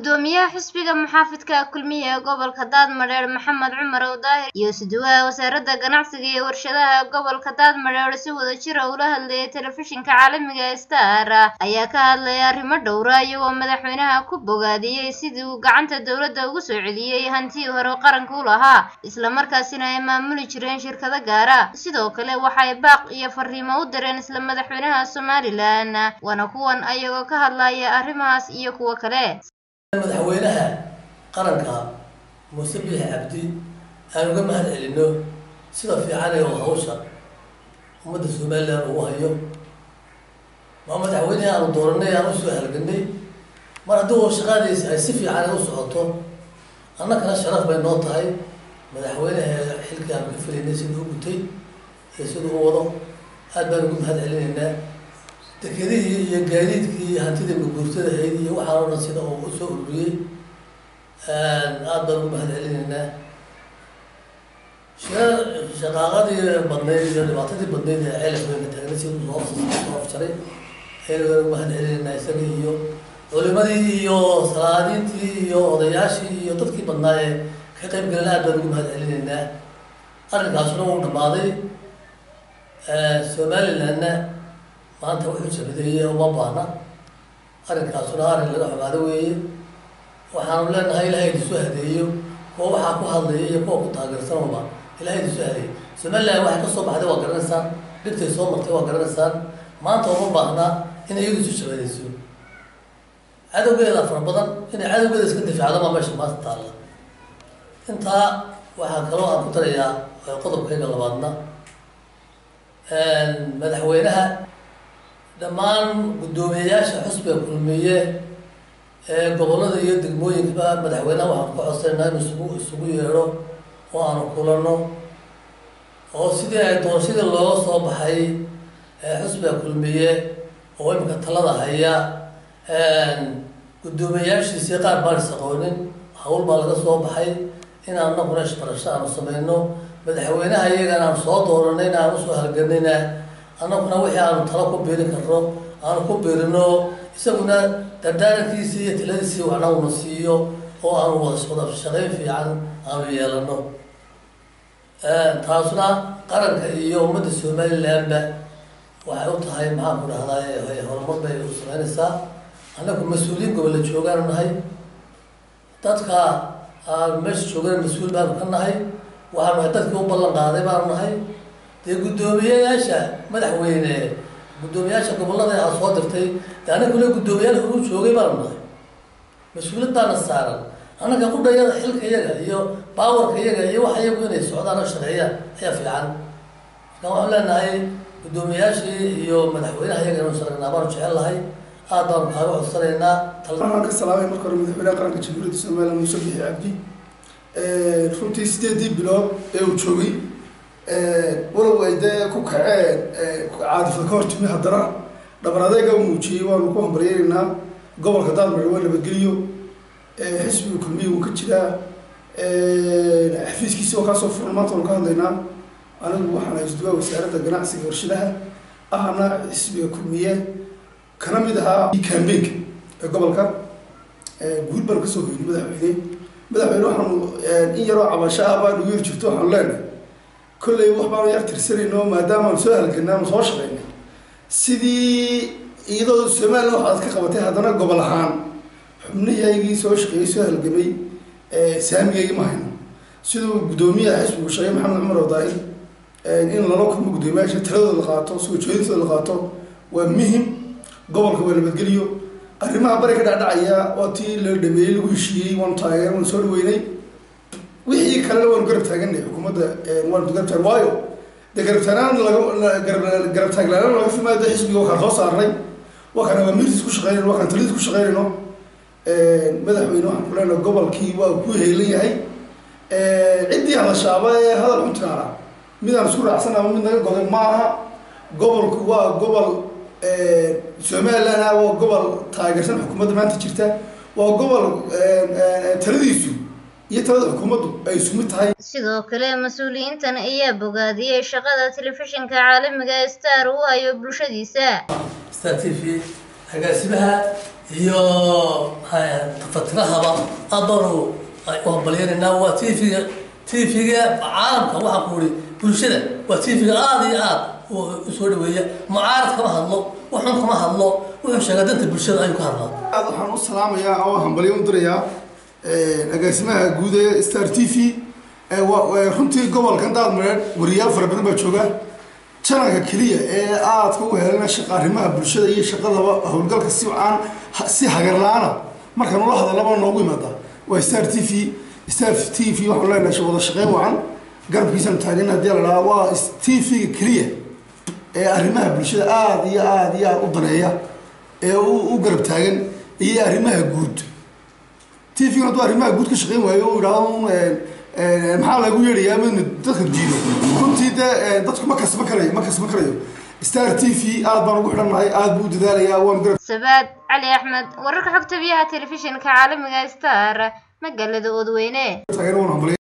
gudoomiyaha xisbiga muxaafidka kulmiye ee gobolka daadmadheer maxamed cumar owdaahir iyo suduwaha wasaaradda ganacsiga iyo warshadaha gobolka daadmadheer si wada jira ula hadlayay telefishinka caalamiga ee star ayaa ka hadlaya arrimo dhowra iyagoo madaxweynaha ku bogaadiyey sidii uu gacanta dowladda ugu soo celiyey hantii hore qaranka u lahaa islamarkaasina ay maamuli jireen shirkado gaara sidoo kale waxay baaq iyo fariimo u direen isla madaxweynaha somalilan waana kuwan ayagoo ka hadlaya arrimahaas iyo kuwo kale madaxweynaha qaranka muuse biixi cabdi aan uga mahad celino sida fiican ee hawsha ummadda somalilan ugu hayo waa madaxweynihii aanu dooranay aan usoo halganay mar haddii shaqaadiisa ay si fiican ay u socoto annakana sharaf bay noo tahay madaxweynaha xilkii aanu ka filaynay siduu u gutay iyo siduu u wado aad baan ugu mahad celinaynaa dekedihii iyo gaadiidkii iyo hantidii maguurtada ahayd iyo waxaan o dhan sida uu usoo ururiyey aad baan ugu mahad celinaynaa shaqaaqadii badnayd iyo dhibaatadii badnayd ee ceelafweyna taagna si soo soo afjaray aynu ugu mahad celinaynaa isaga iyo culimadii iyo salaadiintii iyo odayaashii iyo dadkii badnaa ee ka qayb galan aad baan ugu mahad celinaynaa arrinkaasuna wuu dhammaaday somalilandna maanta wuxuu sabadeeyey uma baahna arrinkaasuna arrin laga xumaado weeye waxaanu leenahay ilahay idisoo hadeeyo kuwa waxaa ku hadlaya iyo kuwa ku taageersanaba ilahay idisoo hadeeyo somaliland waxay kasoo baxday waa garanaysaan dhibtay soo martay waa garanaysaan maanta uma baahna inay iyadu isu shabadayso cadowgeeda fara badan inay cadowgeeda iska difaacdo maa meesha maanta taalla intaa waxaa kaloo aan ku darayaa qodobkayga labaadna madaxweynaha dhammaan guddoomiyeyaasha xusbiga kulmiye ee gobollada iyo degmooyinkaba madaxweynaha waxaanu ka codsanayna inu isugu isugu yeedho oo aanu kulano oo sidii ay doorashadii looga soo baxay xusbiga kulmiye oo imika talada haya guddoomiyeyaashiisii qaar baan isaqoonin hawl baa laga soo baxay in anaguna ishbarasho aanu sameyno madaxweynaha iyagana aanu soo dooranayna aan usoo halganayna annaguna wixii aanu talo ku biirin karno aanu ku biirino isaguna dardaarankiisii iyo tiladiisii waxnaguna siiyo oo aanu wada shaqayn fiican aanu yeelano taasuna qaranka iyo ummadda somalilandba waxay u tahay maxaan ku dhahdaa horumar bay u sameynaysaa annagu mas-uuliyiin gobolla joogaanu nahay dadka aan meesha joogana mas-uul baanu ka nahay waxaanu nahay dadkii u ballan qaaday baanu nahay dee guddoomiyeyaasha madaxweyne guddoomiyaasha gobollada aad soo dirtay dee anaguna guddoomiyaal horu joogay baanu nahay mas-uuliyad baana saaran annaga qudhayada xilka iyaga iyo baawarka iyaga iyo wax iyagu inay socdaan oo shaqeeyaan ayaa fiican marka waxaan leenahay guddoomiyayaashii iyo madaxweynaha iyaga inu shaqeynaa baanu jecel lahay aad baanu kaaga codsanaynaa waxaan ka salaamay marka hore madaxweynaha qaranka jamhuuriyadda somaliland muuse bixi cabdi runtii sideedii bilood ee uu joogay walow ay dee ku kaceen caadifad ka hortimi haddana dhabar adeega u muujiyey waanu ku hambaryeynaynaa gobolka daadmar waa nabadgeliyo xisbiga kulmiya wuu ka jiraa xafiiskiisi waa kaasoo furan maanta waanu ka hadlaynaa anigu waxaan haystuwaa wasaaradda ganacsiga warshadaha ahna xisbiga kulmiye kana mid ahaa cambaynka ee gobolka guud baanu kasoo hoynay madaxweyne madaxweyne waxaanu in yaroo cabasho ah baanu yiri jirto waxaanu leenahay kolley wax baanu yar tirsanayno maadaama aan soo halganay ama soo shaqaynay sidii iyadoo somaliland wax aad ka qabatay haddana gobol ahaan xubnihaygii soo shaqeeyey soo halgamay saamigaygii ma hayno siduu guddoomiyaha xisbigu sheegay maxamed cumar odaai in lala kulmo guddoomiyaasha taladooda qaato soo jeedintooda qaato waa muhim gobolka waa nabadgeliyo arrimaha bari ka dhacdhacaya oo tii la dhameeyey lagu heshiiyey waanu taageer waanu soo dhaweynay wixii kalena waanu garab taaganay xukuumadda waanu garab taag waayo dee garab taagnaan laga garab taaglaanaan laga fimaado xisbiga waa kaan soo saarnay waa kaan awaamiirtiis ku shaqeynayno waa kaan taladiis ku shaqeynayno madaxweyne waxaan ku leenahay gobolkii waa ku heelan yahay ciddii hadashaaba ee hadal xuntaana midaan isku raacsan ama mid naga goday ma aha gobolku waa gobol somaliland ah waa gobol taageersan xukuumadda maanta jirta waa gobol taladiisu iyo talada xukuumaddu ay isku mid tahay sidoo kale mas-uuliyiintan ayaa bogaadiyey shaqada telefishinka caalamiga ee star uu hayo bulshadiisa star t v agaasimaha iyo tafatirahaba aad baanu u hambalyeynayna waa t v-ga t v-ga caalamka waxaan ku ihi bulshada waa t v-ga aada iyo aad usoo dhaweeya mucaarad kama hadlo waxun kama hadlo wuxuu sheegaa danta bulshada ayuu ka hadlaa aad waxaan u salaamayaa oo hambalyo u dirayaa agaasimaha guud ee star t v runtii gobolkan daadmareed wariyaal fara badan baa jooga janalka keliya ee aadka u helana shaqa arrimaha bulshada iyo shaqadaba howlgalka si aan si hagarla-aana markaan ula hadalaba noogu imaada waa star t v star t v waxaan leenahay wada shaqeyn wacan garabkiisaan taagan haddii la dhahaa waa t v-ga keliya ee arrimaha bulshada aada iyo aada iyo aada u daneeya ee u garab taagan iyo arrimaha guud t v-gan hadduu arrimaha guud ka shaqeyn waayo u idhahdo maxaa lagu yeedhayaa midna dadka diido runtii dee dadku ma kasban karayo ma kasban karayo star t v aad baan ugu xidhannahay aad buu u dadaalayaa waan garab sabaad cali axmed wararka xogta biyaha telefishinka caalamiga star magaalada oodweyne taageer waan hambalay